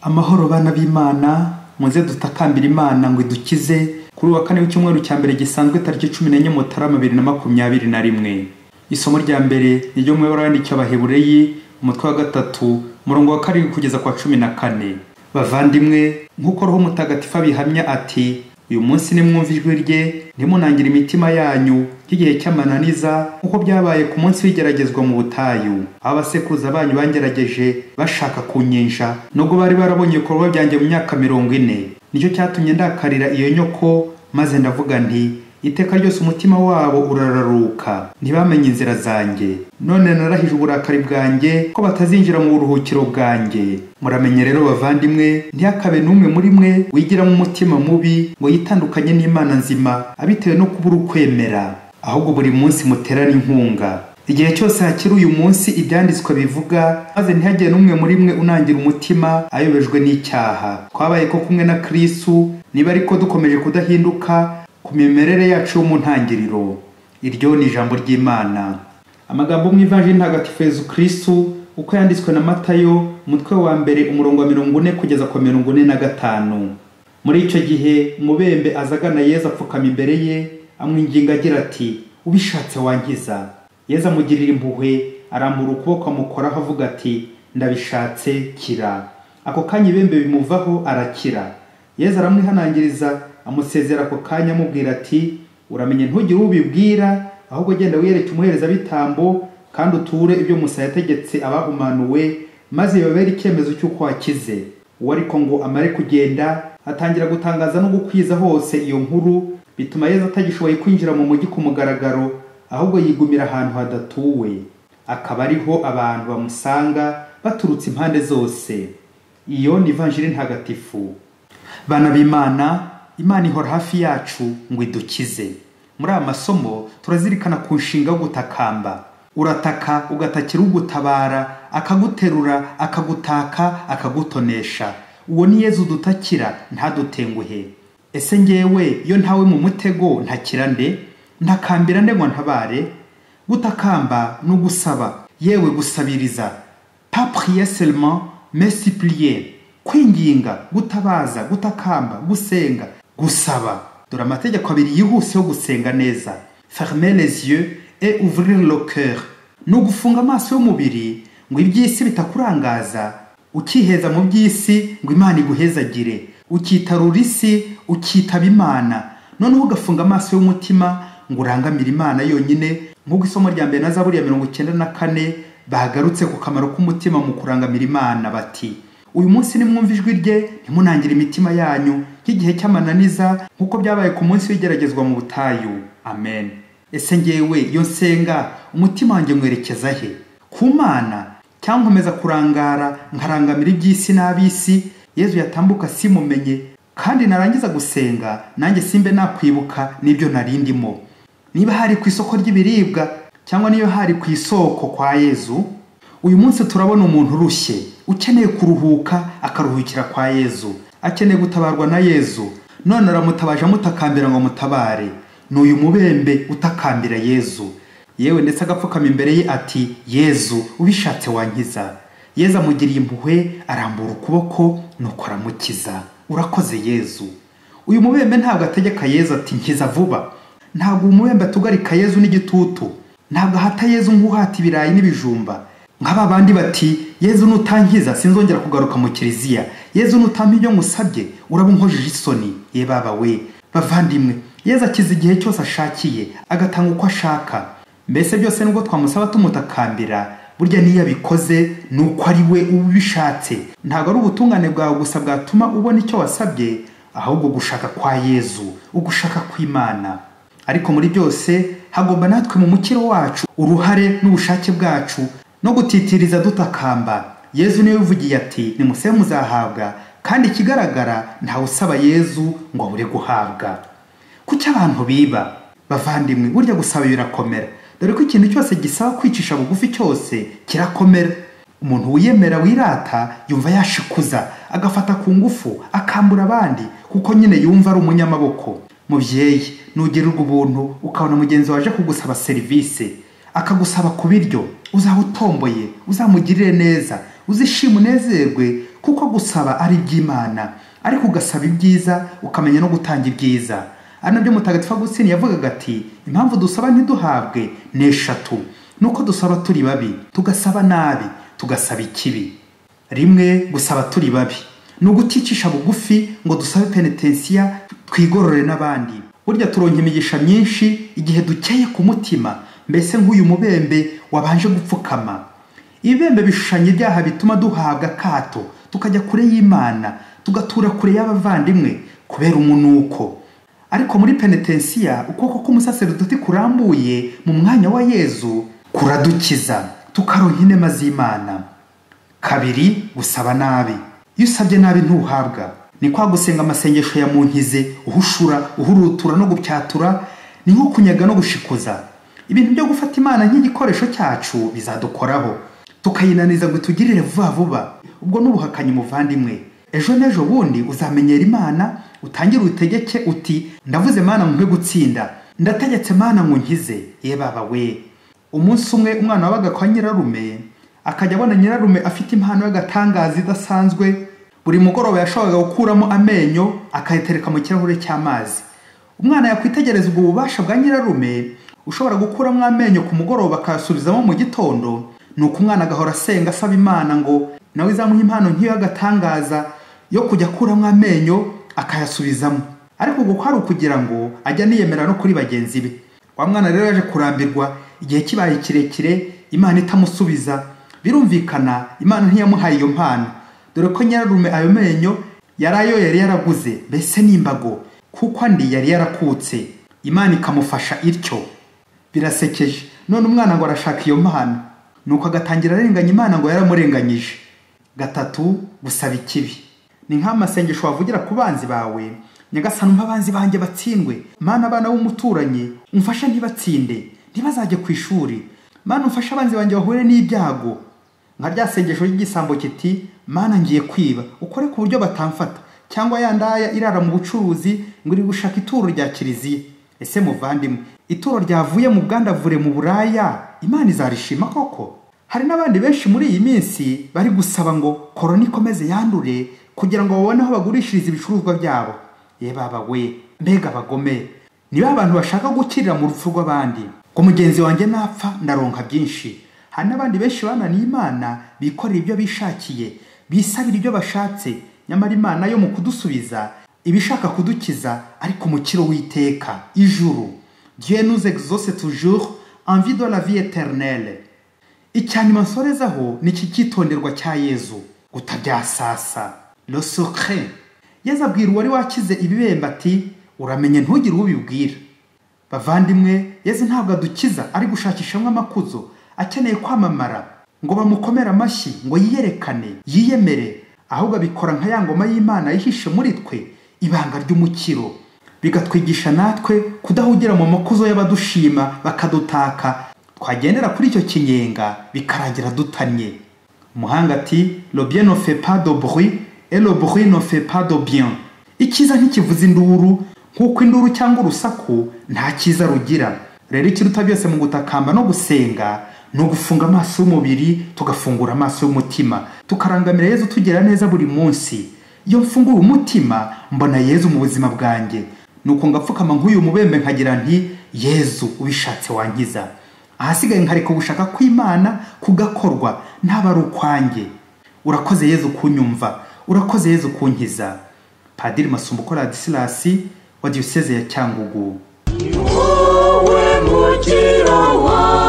amahoro bana b'imana muze dutakambira imana ngo idukize kuri uwa kane w'icyumweru cya mbere gisanzwe tariki cumi n'enye mutarama bibiri na makumyabiri na rimwe isomo rya mbere ni ryo mu ibara yandikiwe abahebureyi umutwe wa gatatu umurongo wa karindwi kugeza kwa cumi na kane bavandimwe nk'uko roho mutagatifu abihamya ati uyu munsi nimwumva ijwi rye ntimunangire imitima yanyu ry'igihe cy'amananiza nk'uko byabaye ku munsi w'igeragezwa mu butayu aho abasekuruza banyu bangerageje bashaka kunyinsha nubwo bari barabonye ibikorwa byanjye mu myaka mirongo ine nicyo cyatumye ndakarira iyo nyoko maze ndavuga nti iteka ryose umutima wabo urararuka ntibamenye inzira zanjye none narahije uburakari bwanjye ko batazinjira mu buruhukiro bwanjye muramenye rero bavandimwe ntihakabe n'umwe muri mwe wigiramo umutima mubi ngo yitandukanye n'imana nzima abitewe no kubura ukwemera ahubwo buri munsi muterane inkunga igihe cyose hakiri uyu munsi ibyanditswe bivuga maze ntihagire n'umwe muri mwe unangira umutima ayobejwe n'icyaha twabaye ko kumwe na kristu niba ariko dukomeje kudahinduka ku mimerere yacu yo mu ntangiriro iryo ni ijambo ry'imana amagambo mu ivanjiri ntagatifu yezu kristu uko yanditswe na matayo umutwe wa mbere umurongo wa mirongo une kugeza ku wa mirongo une na gatanu muri icyo gihe umubembe aza agana yezu apfukama imbere ye amwinginga agira ati ubishatse wangiza yezu amugirira impuhwe arambura ukuboko amukoraho avuga ati ndabishatse kira ako kanya ibembe bimuvaho arakira yezu aramwihanangiriza amusezera ako kanya amubwira ati uramenye ntugire uwo ubibwira ahubwo genda wiyereke umuherezabitambo kandi uture ibyo musa yategetse abahumanuwe maze bibabere icyemezo cy'uko wakize uwo ariko ngo amare kugenda atangira gutangaza no gukwiza hose iyo nkuru bituma yezu atagishoboye kwinjira mu mujyi ku mugaragaro ahubwo yigumira ahantu hadatuwe akaba ariho abantu bamusanga baturutse impande zose iyo ni ivanjiri ntagatifu bana b'imana imana ihora hafi yacu ngo idukize muri aya masomo turazirikana ku nshinga yo gutakamba urataka ugatakira ugutabara akaguterura akagutaka akagutonesha uwo ni yezu dutakira ntadutenguhe ese ngewe iyo ntawe mu mutego ntakira nde ntakambira nde ngo ntabare gutakamba ni ugusaba yewe gusabiriza pa prier seulement mais supplier kwinginga gutabaza gutakamba gusenga gusaba dore amategeko abiri yihuse yo gusenga neza fermer les yeux et ouvrir le cœur ni ugufunga amaso y'umubiri ngo iby'isi bitakurangaza ukiheza mu by'isi ngo imana iguhezagire ukitarura isi ukitaba imana noneho ugafunga amaso y'umutima ngo urangamire imana yonyine nk'uko isomo rya mbere na zaburi ya mirongo icyenda na kane bagarutse ku kamaro k'umutima mu kurangamira imana bati uyu munsi nimwumva ijwi rye ntimunangire imitima yanyu nk'igihe cy'amananiza nk'uko byabaye ku munsi w'igeragezwa mu butayu amen ese ngewe iyo nsenga umutima wanjye mwerekeza he ku mana cyangwa nkomeza kurangara nkarangamira iby'isi n'ab'isi yezu yatambuka simumenye kandi narangiza gusenga nanjye simbe nakwibuka n'ibyo narindimo niba hari ku isoko ry'ibiribwa cyangwa niyo hari ku isoko kwa yezu uyu munsi turabona umuntu urushye ukeneye kuruhuka akaruhukira kwa yezu akeneye gutabarwa na yezu none aramutabaje amutakambira ngo amutabare ni uyu mubembe utakambira yezu yewe ndetse agapfukama imbere ye ati yezu ubishatse wankiza yezu amugiriye impuhwe arambura ukuboko nuko aramukiza urakoze yezu uyu mubembe ntabwo ategeka yezu ati nkiza vuba ntabwo umubembe atugarika yezu n'igitutu ntabwo ahata yezu nk'uhata ibirayi n'ibijumba nk'aba bandi bati yezu nutankiza sinzongera kugaruka mu kiliziya yezu nutampa ibyo ngusabye uraba unkojeje isoni ye baba we bavandimwe yezu akiza igihe cyose ashakiye agatanga uko ashaka mbese byose nubwo twamusaba tumutakambira burya niyo abikoze ni uko ari we uba ubishatse ntabwo ari ubutungane bwawe gusa bwatuma ubona icyo wasabye ahubwo gushaka kwa yezu ugushaka kw'imana ariko muri byose hagomba natwe mu mukiro wacu uruhare n'ubushake bwacu no gutitiriza dutakamba yezu niwe uvugiye ati nimusebe muzahabwa kandi ikigaragara ntawe usaba yezu ngo abure guhabwa kuki abantu biba bavandimwe burya gusaba birakomera dore ko ikintu cyose gisaba kwicisha bugufi cyose kirakomera umuntu wiyemera wirata yumva yashikuza agafata ku ngufu akambura abandi kuko nyine yumva ari umunyamaboko mubyeyi nugirirwa ubuntu ukabona mugenzi waje kugusaba serivisi akagusaba ku biryo uzaba utomboye uzamugirire neza uzishima unezerwe kuko gusaba ari iby'imana ariko ugasaba ibyiza ukamenya no gutanga ibyiza ari nabyo mutagatifu agusini yavugaga ati impamvu dusaba ntiduhabwe ni eshatu ni uko dusaba turi babi tugasaba nabi tugasaba ikibi rimwe gusaba turi babi ni uguticisha bugufi ngo dusabe penetensiya twigorore n'abandi burya turonka imigisha myinshi igihe dukeye ku mutima mbese nk'uyu mubembe wabanje gupfukama ibibembe bishushanya ibyaha bituma duhabwa akato tukajya kure y'imana tugatura kure y'abavandimwe kubera umunuko ariko muri penetensiya ukuboko k'umusaseridoti kurambuye mu mwanya wa yezu kuradukiza tukaronka inema z'imana kabiri gusaba nabi iyo usabye nabi ntuhabwa ni kwa gusenga amasengesho ya munkize uhushura uhurutura no gupyatura ni nko kunyaga no gushikuza ibintu byo gufata imana nk'igikoresho cyacu bizadukoraho tukayinaniza ngo itugirire vuba vuba ubwo n'ubuhakanyi muvandimwe ejo n'ejo bundi uzamenyera imana utangire utegeke uti ndavuze mana nkwe gutsinda ndategetse mana nkunkize ye baba we umunsi umwe umwana wabaga kwa nyirarume akajya abona nyirarume afite impano y'agatangaza idasanzwe buri mugoroba yashoboraga gukuramo amenyo akayitereka mu kirahure cy'amazi umwana yakwitegereza ubwo bubasha bwa nyirarume ushobora gukuramo amenyo ku mugoroba akayasubizamo mu gitondo ni uko umwana agahora asenga asaba imana ngo nawe izamuhe impano nk'iyo y'agatangaza yo kujya akuramo amenyo akayasubizamo ariko uko ari ukugira ngo ajya aniyemera no kuri bagenzi be wa mwana rero yaje kurambirwa igihe kibaye kirekire imana itamusubiza birumvikana imana ntiyamuhaye iyo mpano dore ko nyirarume ayo menyo yari ayo yari yaraguze mbese n'imbago kuko andi yari yarakutse imana ikamufasha ityo birasekeje none umwana ngo arashaka iyo mpano nuko agatangira arenganya imana ngo yaramurenganyije gatatu gusaba ikibi ni nk'amasengesho wavugira ku banzi bawe nyagasana umva abanzi banjye batsindwe mana abana b'umuturanyi umfashe ntibatsinde ntibazajye ku ishuri mana umfashe abanzi banjye bahure n'ibyago nka rya sengesho ry'igisambo kiti mana ngiye kwiba ukore ku buryo batamfata cyangwa ya ndaya irara mu bucuruzi ngo iri gushaka ituro rya kiliziya ese muvandimwe ituro ryavuye mu bwandavure mu buraya imana izarishima koko hari n'abandi benshi muri iyi minsi bari gusaba ngo korona ikomeze yandure kugira ngo babone aho bagurishiriza ibicuruzwa byabo ye baba we mbega abagome ni ba bantu bashaka gukirira mu rupfu rw'abandi ngo mugenzi wanjye napfa ndaronka byinshi hari n'abandi benshi bananiye imana bikorera ibyo bishakiye bisabira ibyo bashatse nyamara imana yo mu kudusubiza ibishaka kudukiza ariko umukiro w'iteka ijuru dieu nous exauce toujours envie de la vie éternelle icyanyuma nsorezaho ni iki cyitonderwa cya yezu gutabyasasa le secret yezu abwira uwari wakize ibibembe ati uramenye ntugire uwo ubibwira bavandimwe yezu ntabwo adukiza ari gushakishamo amakuzo akeneye kwamamara ngo bamukomere amashyi ngo yiyerekane yiyemere ahubwo abikora nka ya ngoma y'imana yihishe muri twe ibanga ry'umukiro bigatwigisha natwe kudahugira mu makuzo y'abadushima bakadutaka twagendera kuri icyo kinyenga bikarangira dutanye umuhanga ati robien no fait pas de bruit et le bruit no fait pas de bien icyiza ntikivuza induru nk'uko induru cyangwa urusaku nta cyiza rugira rero ikiruta byose mu gutakamba no gusenga ni ugufunga amaso y'umubiri tugafungura amaso y'umutima tukarangamira yezu tugira neza buri munsi iyo mfunguye umutima mbona yezu mu buzima bwanjye nuko ngapfukama nk'uyu mubembe nkagira nti yezu ubishatse wangiza ahasigaye nkareka ugushaka kw'imana kugakorwa ntaba ari ukwanjye urakoze yezu kunyumva urakoze yezu kunkiza padiri masumbuko radisilasi wa diyoseze ya cyangugu ni wowe mukiro wawe